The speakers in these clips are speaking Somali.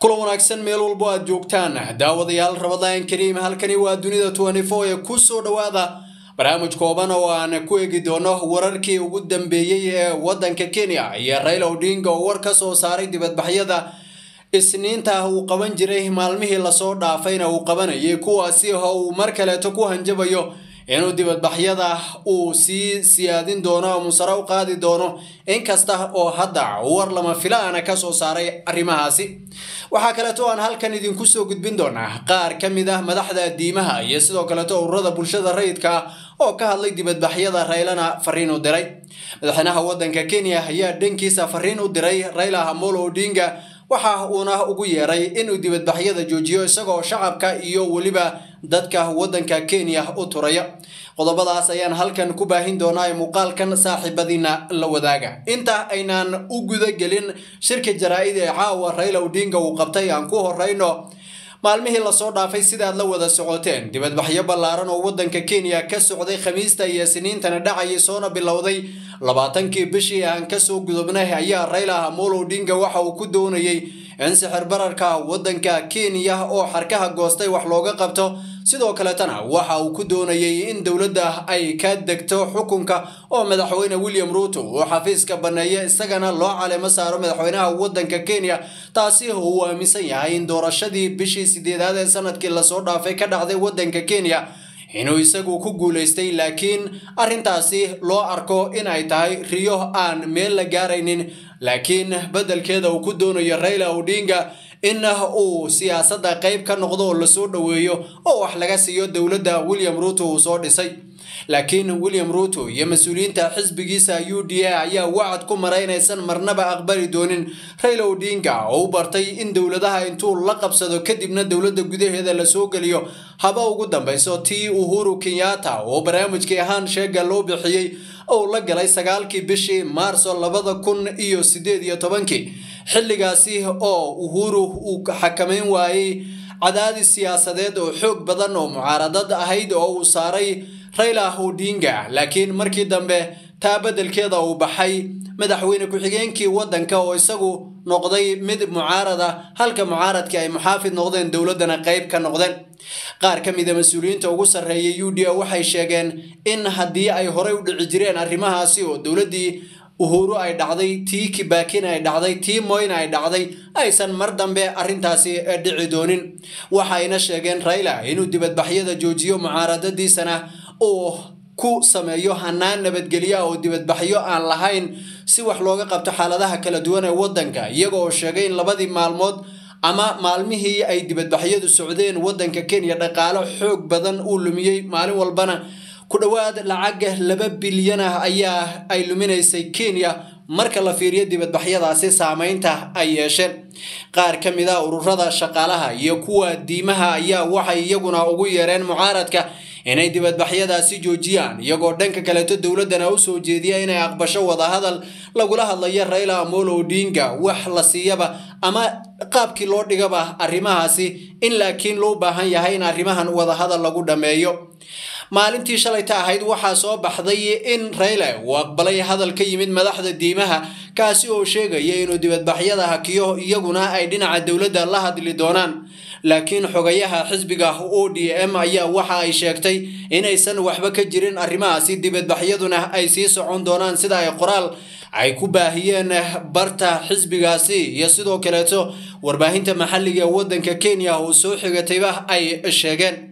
kulan wanaagsan meel walbo aad joogtaan daawadayaal rabadaan kariim halkani waa dunida ee ku soo dhowaada barnaamij kooban oo aan ku eegi doono wararkii ugu dambeeyey ee waddanka kenya iyo raila odinga oo war ka soo saaray dibadbaxyada isniinta uu qaban jiray maalmihii lasoo dhaafayna uu qabanayay kuwaasi oo uu mar kaleeto ku hanjabayo inuu dibadbaxyada uu sii siyaadin doono ama sare u qaadi doono inkasta oo hadda war lama filaana ka soo saaray arrimahaasi waxaa kaleeto aan halkan idinku soo gudbin doonaa qaar ka mid ah madaxda diimaha iyo sidoo kaleeto ururada bulshada rayidka ah oo ka hadlay dibadbaxyada raylana fariin u diray madaxweynaha waddanka kenya ayaa dhankiisa fariin u diray rayla amolo odinga waxa uuna ugu yeeray inuu dibadbaxyada joojiyo isagoo shacabka iyo weliba dadka waddanka kenya u turaya qodobadaas ayaan halkan ku baahin doonaa ee muuqaalkan saaxiibadiina la wadaaga inta aynaan u gudagelin shirka jaraa-id ee caawa rayla odinga uu qabtay aan ku horeyno maalmihii lasoo dhaafay sidaad la wada socoteen dibadbaxyo ballaaran oo waddanka kenya ka socday khamiista iyo siniintana dhacayay soona bilowday labaatankii bishii aan kasoo gudubnay ayaa rayla amolo odinga waxa uu ku doonayay in sixir bararka waddanka kenya oo xarkaha goostay wax looga qabto sidoo kaletana waxa uu ku doonayay in dowladda ay ka degto xukunka oo madaxweyne william ruuto uu xafiiska banneeya isagana loo caleemo saaro madaxweynaha waddanka kenya taasi oo uu aaminsan yahay in doorashadii bishii sideedaad ee sanadkii lasoo dhaafay ka dhacday waddanka kenya inuu isagu ku guulaystay laakiin arrintaasi loo arko in ay tahay riyo aan meel la gaaraynin laakiin beddelkeeda uu ku doonayo rayla odinga in uu siyaasadda qayb ka noqdo oo lasoo dhoweeyo oo wax laga siiyo dowladda william ruuto uu soo dhisay laakiin william ruuto iyo mas-uuliyiinta xisbigiisa u d a ayaa wacad ku maray inaysan marnaba aqbali doonin rayla odinga oo u bartay in dowladaha intuu la qabsado kadibna dowladda gudaheeda lasoo geliyo haba ugu dambeyso tii uhuru kenyatta oo barnaamijkii ahaan sheega loo bixiyey ou la galay sagaalkii bishii maarso labada kun iyo sideed iyo tobankii xilligaasi oo uhuru uu xakameyn waayey cadaadis siyaasadeed oo xoog badan oo mucaaradad ahayd oo uu saaray rayla odinga laakiin markii dambe taa beddelkeeda uu baxay madaxweyne ku-xigeenkii waddanka oo isagu noqday mid mucaarada halka mucaaradkii ay muxaafid noqdeen dowladdana qayb ka noqdeen qaar ka mida mas-uuliyiinta ugu sarreeya u d a waxay sheegeen in haddii ay horey u dhici jireen arrimahaasi oo dowladdii uhuru ay dhacday tii kibaakin ay dhacday tii moyna ay dhacday aysan mar dambe arrintaasi dhici doonin waxayna sheegeen rayla inuu dibadbaxyada joojiyo mucaaradadiisana uu ku sameeyo hanaan nabadgelya oo dibadbaxyo aan lahayn si wax looga qabto xaaladaha kala duwan ee waddanka iyaga oo sheegay in labadii maalmood ama maalmihii ay dibadbaxyadu socdeen waddanka kenya dhaqaalo xoog badan uu lumiyey maalin walbana ku dhowaad lacag laba bilyan ah ayaa ay luminaysay kenya marka la fiiriyo dibadbaxyadaasi saameynta ay yeesheen qaar ka mid a ururada shaqaalaha iyo kuwa diimaha ayaa waxay iyaguna ugu yeereen mucaaradka inay dibadbaxyadaasi joojiyaan iyagoo dhanka kaleeto dowladdana u soo jeediya inay aqbasho wadahadal lagula hadlayo rayla amolo odinga wax la siiyaba ama qaabkii loo dhigaba arrimahaasi in laakiin loo baahan yahay in arrimahan wadahadal lagu dhammeeyo maalintii shalayta ahayd waxaa soo baxday in rayle uu aqbalay hadal ka yimid madaxda diimaha kaasi oo sheegaya inuu dibadbaxyada hakiyo iyaguna ay dhinaca dowladda la hadli doonaan laakiin xogayaha xisbiga o d m ayaa waxa ay sheegtay inaysan waxba ka jirin arrimahaasi dibadbaxyaduna ay sii socon doonaan sida ay qoraal ay ku baahiyeen barta xisbigaasi iyo sidoo kaleeto warbaahinta maxalliga ee waddanka kenya uu soo xigatayba ay sheegeen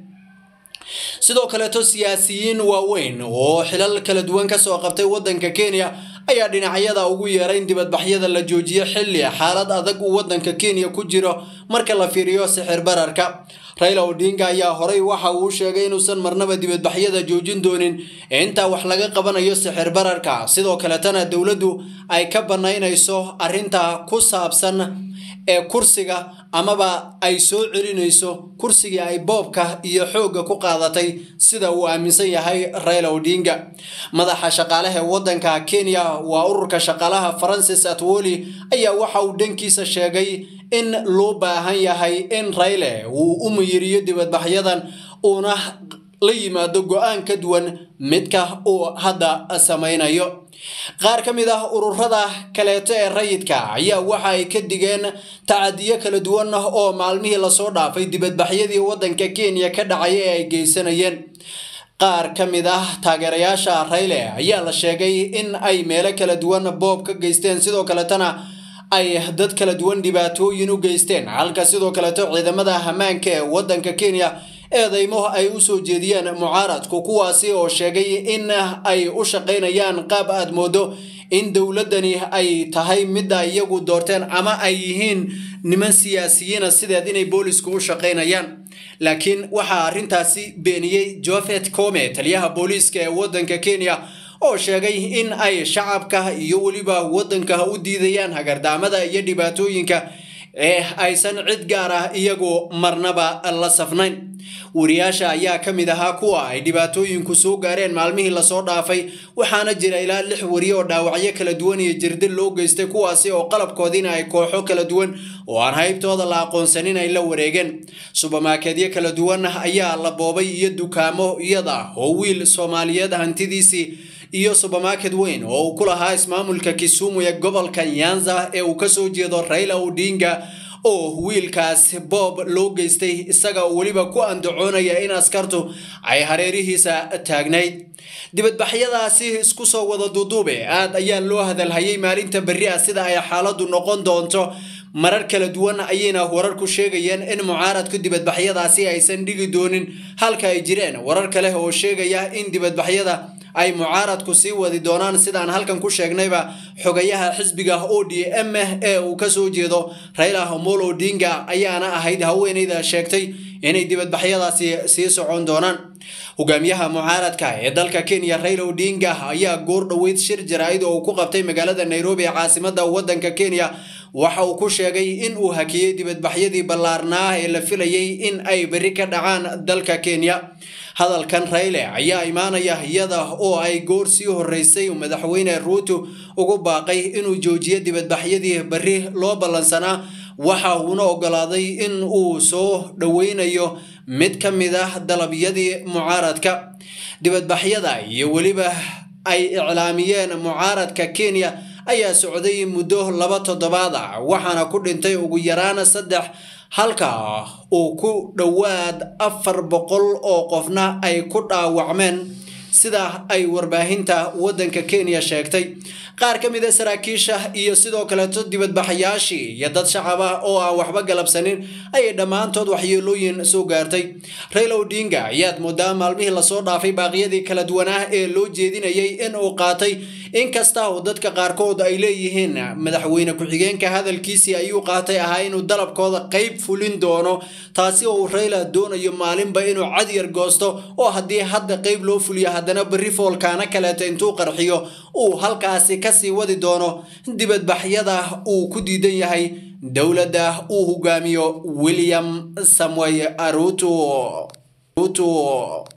sidoo kaleeto siyaasiyiin waaweyn oo xilal kala duwan kasoo qabtay waddanka kenya ayaa dhinacyada ugu yeeray in dibadbaxyada la joojiyo xilli xaalad adag uu waddanka kenya ku jiro marka la fiiriyo sixir bararka rayla odinga ayaa horey waxa uu sheegay inuusan marnaba dibadbaxyada joojin doonin intaa wax laga qabanayo sixir bararka sidoo kaletana dowladdu ay ka banaynayso arrinta ku saabsan ee kursiga amaba ay soo celinayso kursigii ay boobka iyo xoogga ku qaadatay sida uu aaminsan yahay rayla odinga madaxa shaqaalaha ee waddanka kenya waa ururka shaqaalaha francis atwoli ayaa waxa uu dhankiisa sheegay in loo baahan yahay in rayle uu u muyiriyo dibadbaxyadan uuna la yimaado go-aan ka duwan midka uu hadda samaynayo qaar ka mid ah ururada kaleeto ee rayidka ayaa waxa ay ka digeen tacadiyo kala duwan oo maalmihii lasoo dhaafay dibadbaxyadii waddanka kenya ka dhacay ee ay geysanayeen qaar ka mid ah taageerayaasha rayle ayaa la sheegay in ay meelo kala duwan boob ka geysteen sidoo kaletana ay dad kala duwan dhibaatooyin u geysteen halka sidoo kaleto ciidamada hamaanka ee waddanka kenya eedeymo ay u soo jeediyeen mucaaradku kuwaasi oo sheegay in ay u shaqaynayaan qaab aad moodo in dowladdani ay tahay midda iyagu doorteen ama ay yihiin niman siyaasiyiina sideed inay boolisku u shaqaynayaan laakiin waxaa arrintaasi beeniyey jofet come taliyaha booliiska ee waddanka kenya oo sheegay in ay shacabka iyo weliba waddanka u diidayaan hagardaamada iyo dhibaatooyinka ee aysan cid gaar ah iyagu marnaba la safnayn wariyaasha ayaa ka mid ahaa kuwa ay dhibaatooyinku soo gaareen maalmihii lasoo dhaafay waxaana jira ilaa lix wariye oo dhaawacyo kala duwan iyo jirdil loo geystay kuwaasi oo qalabkoodiina ay kooxo kala duwan oo aan haybtooda la aqoonsanin ay la wareegeen subermarkedyo kala duwan ayaa la boobay iyo dukaamo iyada oo wiil soomaaliyeed hantidiisii iyo subermarket weyn oo uu ku lahaa ismaamulka kisumu ee gobolka nyanza ee uu kasoo jeedo raila odinga oo wiilkaas boob loo geystay isaga weliba ku andacoonaya in askartu ay hareerihiisa taagnayd dibadbaxyadaasi isku soo wada duduube aad ayaa loo hadalhayay maalinta berri ah sida ay xaaladdu noqon doonto marar kala duwan ayayna wararku sheegayeen in mucaaradku dibadbaxyadaasi aysan dhigi doonin halka ay jireen warar kale oo sheegaya in dibadbaxyada ay mucaaradku sii wadi doonaan sidaan halkan ku sheegnayba xogayaha xisbiga o d m ee uu kasoo jeedo raila omolo odinga ayaana ahayd haweeneyda sheegtay inay dibadbaxyadaasi sii socon doonaan hogaamiyaha mucaaradka ee dalka kenya raila odinga ayaa goor dhoweyd shir jaraa'id oo uu ku qabtay magaalada nairobi ee caasimada wadanka kenya waxa uu ku sheegay in uu hakiyey dibadbaxyadii ballaarnaa ee la filayay in ay berri ka dhacaan dalka kenya hadalkan rayle ayaa imaanaya iyada oo ay goor sii horeysay madaxweyne ruuto ugu baaqay inuu joojiyo dibadbaxyadii berri loo ballansanaa waxa uuna ogolaaday in uu soo dhoweynayo mid ka mid ah dalabyadii mucaaradka dibadbaxyada iyo weliba ay iclaamiyeen mucaaradka kenya ayaa socday muddo laba toddobaad ah waxaana ku dhintay ugu yaraan saddex halka uu ku dhowaad afar boqol oo qofna ay ku dhaawacmeen sida ay warbaahinta waddanka kenya sheegtay qaar ka mid a saraakiisha iyo sidoo kaleeto dibadbaxayaashii iyo dad shacab ah oo aan waxba galabsanin ayay dhammaantood waxyeelooyin soo gaartay raila odinga ayaad moodaa maalmihii lasoo dhaafay baaqyadii kala duwanaa ee loo jeedinayay in uu qaatay inkasta oo dadka qaarkood ay leeyihiin madaxweyne ku-xigeenka hadalkiisii ayuu qaatay ahaa inuu dalabkooda qeyb fulin doono taasi oo uu rayla doonayo maalinba inuu cadyar goosto oo haddii hadda qeyb loo fuliyo haddana berri foolkaana kaleeto intuu qarxiyo uu halkaasi kasii wadi doono dibadbaxyada uu ku diidan yahay dowladda uu hogaamiyo william samuel aruto